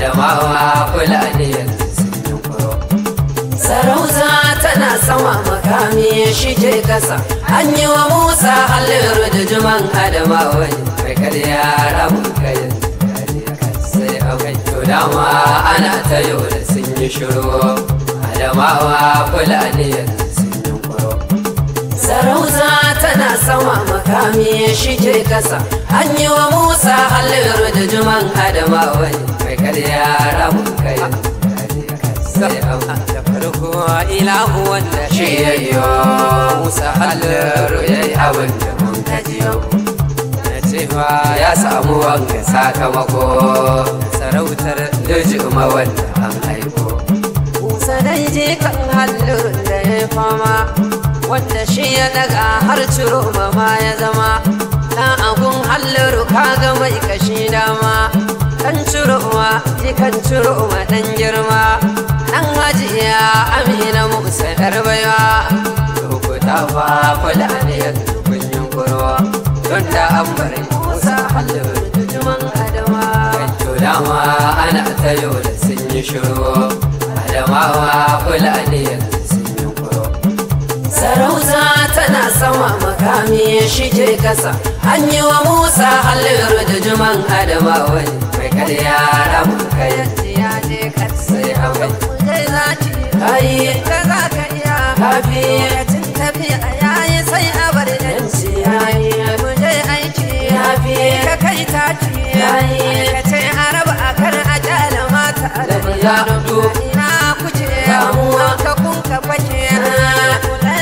Adamawa Fulani yanzu sun yi kuro. Sarauta tana sama makami shi ke kasa An yi wa Musa halliru da juman Adamawa ne Mai karya ramun kayan sai a kai to dama ana ta yau da sun yi shiru Adamawa Fulani yanzu sun yi kuro. Sarauta tana sama makami shi ke kasa An yi wa Musa halliru da juman Adamawa ne Mai karya ramun kayan sai a da farko ilahu wanda shi ya yi musa halliru ya yi abin da mun kaji yau na cewa ya samu wanga sakamako sarautar dujuma wanda an haiko musa dai je kan halliru da ya fama wanda shi ya daga har ciro ma ya zama dan agun halliru kaga mai kashi dama kan cirowa jikan cirowa dan girma dan hajiya amina musa yar baiwa lokuta fa kula ne yanzu kun yi kurwa don da an bari musa halin jujuman adama kanto dama ana ta yau da sun yi shiru adamawa kula ne yanzu sun yi kurwa sarauta tana sama makami shi ke kasa an yi wa musa halliru da juman adamawa ne mai karya ramun kayan ya je sai a mai zai zaci kayi ka za ka iya kafi cin tafiya yayi sai a bar yanci yayi mu je aiki yafi ka kai taci yayi ka ce araba a kar a jala mata da ya ina kuce damuwa ka kun ka fake